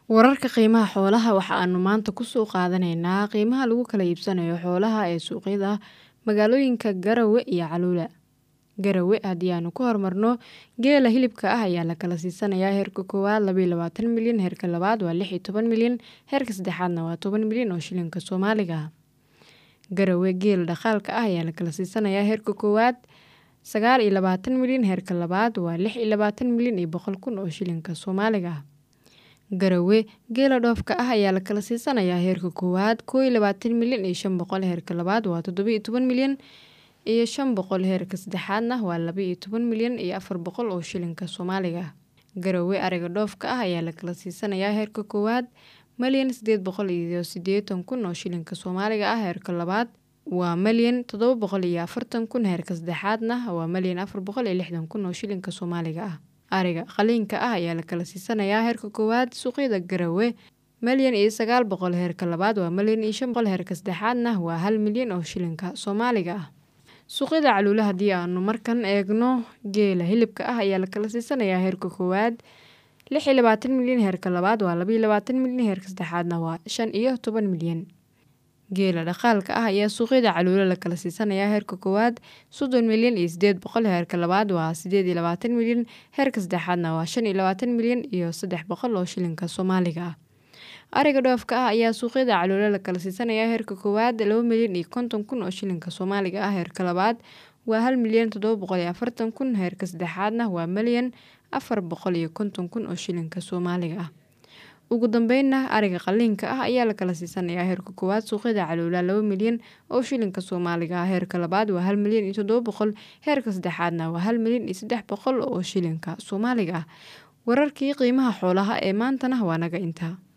Wararka qiimaha xoolaha waxa aanu maanta ku soo qaadanaynaa qiimaha lagu kala iibsanayo xoolaha ee suuqyada magaalooyinka Garowe iyo Caluula. Garowe haddii aanu ku hormarno geela hilibka ah ayaa la kala siisanayaa heerka koowaad laba iyo labaatan milyan heerka labaad waa lix iyo toban milyan heerka saddexaadna waa toban milyan oo shilinka Soomaaliga ah. Garowe geela dhaqaalka ah ayaa la kala siisanayaa heerka koowaad sagaal iyo labaatan milyan heerka labaad waa lix iyo labaatan milyan iyo boqol kun oo shilinka Soomaaliga ah. Garowe geela dhoofka ah ayaa la kala siisanayaa heerka koowaad koow iyo labaatan milyan iyo shan boqol heerka labaad waa toddoba iyo toban milyan iyo shan boqol heerka saddexaadna waa laba iyo toban milyan iyo afar boqol oo shilinka Soomaaliga ah. Garowe ariga dhoofka ah ayaa la kala siisanayaa heerka koowaad malyan sideed boqol iyo siddeetan kun oo shilinka Soomaaliga ah heerka labaad waa malyan toddoba boqol iyo afartan kun heerka saddexaadna waa malyan afar boqol iyo lixdan kun oo shilinka Soomaaliga ah. Ariga qaliinka ah ayaa la kala siisanayaa heerka koowaad suuqyada Garowe malyan iyo sagaal boqol heerka labaad waa malyan iyo shan boqol heerka saddexaadna waa hal milyan oo shilinka Soomaaliga ah. Suuqyada Caluula haddii aanu markan eegno geela hilibka ah ayaa la kala siisanayaa heerka koowaad lix iyo labaatan milyan heerka labaad waa laba iyo labaatan milyan heerka saddexaadna waa shan iyo toban milyan. Geela dhaqaalka ah ayaa suuqyada Caluula la kala siisanayaa heerka koowaad soddon milyan iyo siddeed boqol heerka labaad waa siddeed iyo labaatan milyan heerka saddexaadna waa shan iyo labaatan milyan iyo saddex boqol oo shilinka Soomaaliga ah. Ariga dhoofka ah ayaa suuqyada Caluula la kala siisanayaa heerka koowaad laba milyan iyo konton kun oo shilinka Soomaaliga ah heerka labaad waa hal milyan toddoba boqol iyo afartan kun heerka saddexaadna waa malyan afar boqol iyo konton kun oo shilinka Soomaaliga ah. Ugu dambeynna ariga qaliinka ah ayaa la kala siisanayaa heerka koowaad suuqyada Caluula laba milyan oo shilinka Soomaaliga ah heerka labaad waa hal milyan iyo toddoba boqol heerka saddexaadna waa hal milyan iyo saddex boqol oo shilinka Soomaaliga ah. Wararkii qiimaha xoolaha ee maantana waa naga intaa.